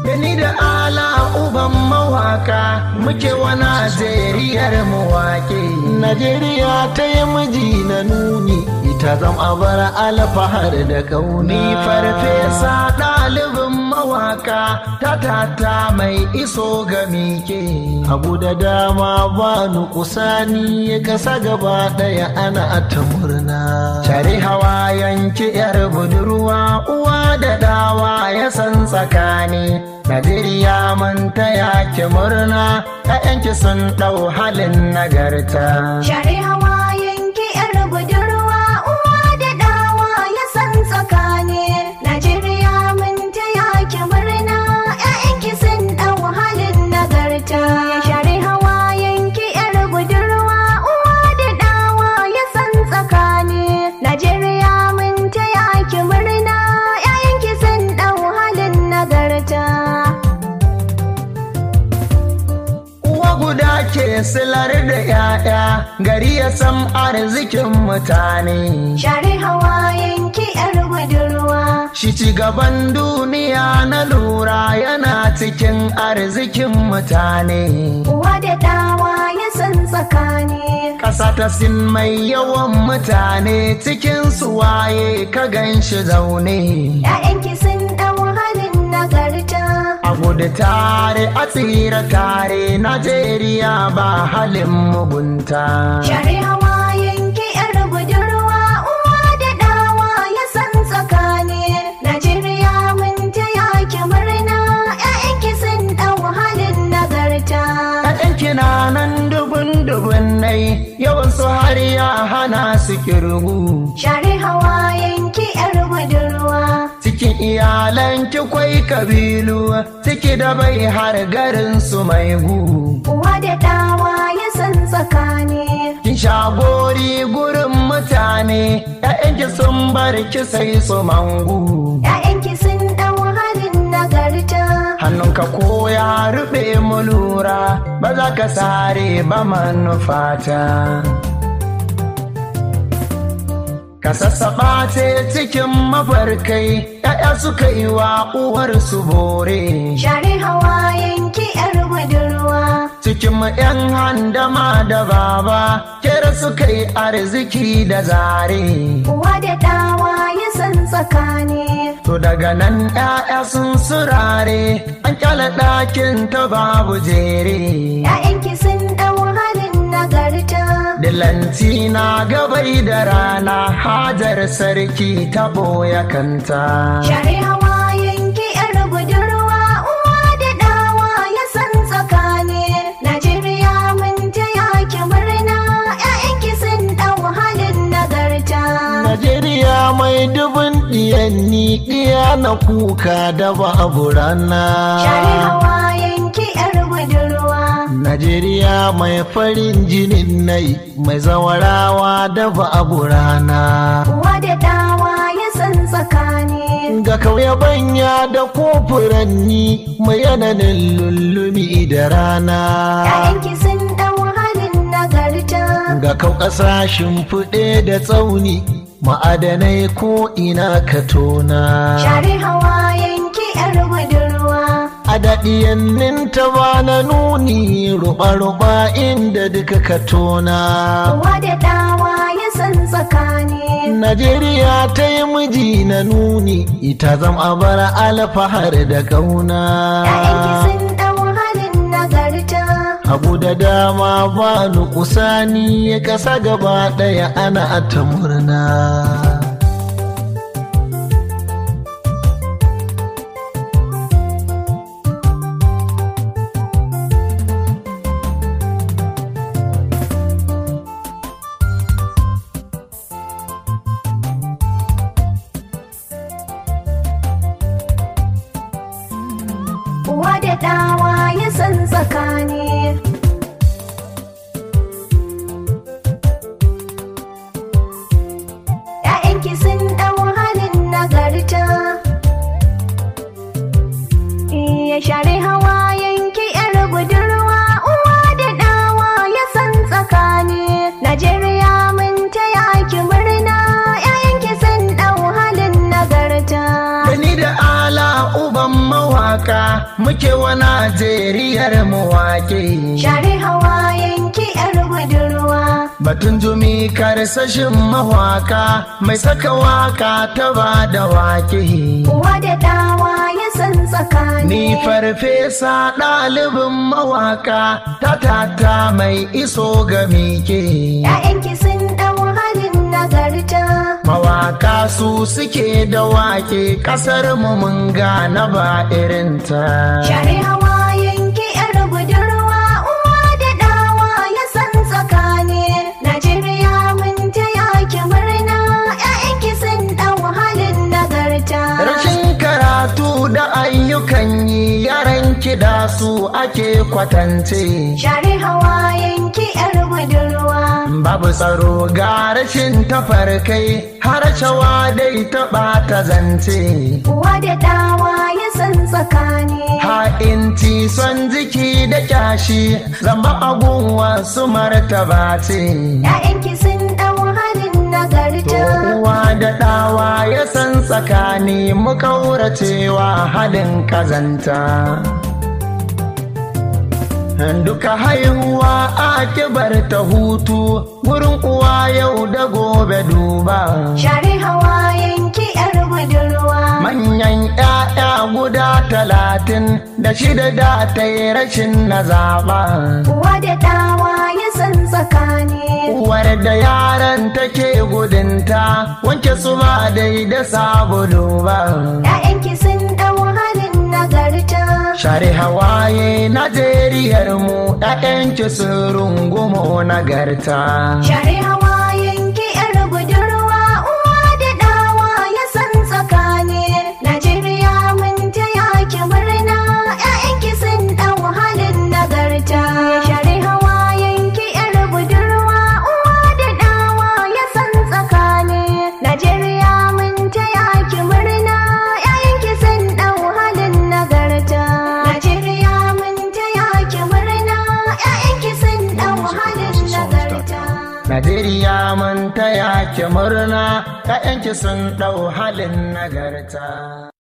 da ni da ala uban mawaka muke wa najeriyar mawaƙi najeriya ta yi miji na nuni ita zam bar alfahar da kauni farfesa ɗalibin mawaka ta tata mai iso ga mike abu da dama ba kusani ya kasa gaba ɗaya ana ta murna share hawa yanki yar budurwa uwa da dawa ya san tsakani Najeriya mun taya ki murna, ‘ya'yanki sun ɗau halin nagarta. Share hawa yanki ‘yar budurwa uwa da dawa ya san tsakani. Najeriya mun taya ki murna, ‘ya'yanki sun ɗau halin nagarta. Share hawa yanki ‘yar budurwa uwa da dawa ya san tsakani. Najeriya mun taya ki murna, ‘ya'yanki sun ɗau halin nagarta. Uwa guda ke silar da ‘ya'ya gari ya san arzikin mutane. Share hawa yanki ‘yar budurwa. Shi ci gaban duniya na lura yana cikin arzikin mutane. Uwa da dawa ya san tsakani. Ƙasa ta sin mai yawan mutane cikin su waye ka gan shi zaune. ‘Ya'yanki sun ɗau halin nagarta. A gudu tare a tsira tare Najeriya ba halin mugunta. Share hawa yanki ‘yar budurwa uwa da dawa ya san tsakani. Najeriya mun taya ki murna. ‘Ya'yanki sun ɗau halin nagarta. ‘Ya'yan kina nan dubun dubun nai yawan su har ya hana su kirgu. Share hawa yanki ‘yar budurwa. Cikin iyalan ki kwai kabilu ciki da bai har garin su mai gu. Uwa da dawa ya san tsakani. Kin shagori gurin mutane ‘ya'yanki sun bar ki sai su mangu. ‘Ya'yanki sun ɗau halin nagarta. Hannunka ko ya rufe mu lura ba za ka sare ba manufata. Ka sassaɓa ce cikin mafarkai ‘ya'ya suka yi wa uwarsu bore. Share hawa yanki ‘yar budurwa. Cikin ‘yan handama da baba kera suka yi arziki da zare. Uwa da dawa ya san tsakani. To daga nan ‘ya'ya sun surare an kyala ɗakin ta babu jere. ‘Ya'yanki sun ɗau halin nagarta. Dilanci na gabai da rana hajar sarki ta ɓoye kanta. Share hawa yanki ‘yar budurwa. Uwa da dawa ya san tsakani. Najeriya mun taya ki murna. ‘Ya'yanki sun ɗau halin nagarta. Najeriya mai dubin ɗiyanni ɗiya na kuka da babu rana. Share hawa yanki ‘yar budurwa. Najeriya mai farin jinin nai mai zawarawa da babu rana. Uwa da dawa ya san tsakani. Ga kauye banya da kofuranni mai yananin lullumi da rana. ‘Ya'yanki sun ɗau halin nagarta. Ga kau ƙasashen fuɗe da tsauni ma'adanai ko ina ka tona. Share hawa yanki ‘yar budurwa. A daɗiyannin ta ba na nuni ruɓa-ruɓa inda duka ka tona. Uwa da dawa ya san tsakani. Najeriya ta yi miji na nuni ita zam a bar alfahar da ƙauna. ‘Ya'yanki sun ɗau halin nagarta. Abu da dama ba kusani ya ƙasa gaba ɗaya ana ta murna. Uwa da dawa ya san tsakani. ‘Ya'yanki sun ɗau halin nagarta. Iya share hawa yanki ‘yar budurwa. Uwa da dawa ya san tsakani. Najeriya mun taya ki murna. ‘Ya'yanki sun ɗau halin nagarta. Gani da ala uban mawaka muke wa Najeriyar mu wake. Share hawayen ki yar budurwa. Batun jumi karsashin mawaka mai saka waka ta ba da wake. Uwa da dawa ya san tsakani. Ni farfesa ɗalibin mawaka ta tata mai iso ga mike. ‘Ya'yanki sun ɗau halin nagarta. Mawaka su suke da wake ƙasar mu mun gane ba irinta. Share hawayen ki yar budurwa. Uwa da dawa ya san tsakani. Najeriya mun taya ki murna. ‘Ya'yanki sun ɗau halin nagarta. Rashin karatu da ayyukan yi yaran kida su ake kwatance. Share hawayen ki yar budurwa. Babu tsaro ga rashin tafarkai har shawa dai ta ɓata zance. Uwa da dawa ya san tsakani. Ha'inci son jiki da kyashi zamba abun wasu martaba ce. ‘Ya'yanki sun ɗau halin nagarta. Uwa da ɗawa ya san tsakani mu kauracewa halin kazanta. Duka haihuwa a kibar ta hutu wurin uwa yau da gobe duba. Share hawayen ki yar budurwa. Manyan ‘ya'ya guda talatin da shida da ta yi rashin na zaɓa. Uwa da dawa ya san tsakani. Uwar da yaran take gudunta wanke su ma dai da sabulu ba. ‘Ya'yanki sun ɗau halin nagarta. Share hawaye Najeriyar mu ‘ya'yanki sun rungumo nagarta. Share hawayen ki yar budurwa. Uwa da dawa ya san tsakani. Najeriya mun taya ki murna. ‘Ya'yanki sun ɗau halin nagarta. Share hawayen ki yar budurwa. Uwa da dawa ya san tsakani. Najeriya mun taya ki murna. ‘Ya'yanki sun ɗau halin nagarta. Najeriya mun taya ki murna. ‘Ya'yanki sun ɗau halin nagarta. Najeriya mun taya ki murna ‘ya'yanki sun ɗau halin nagarta.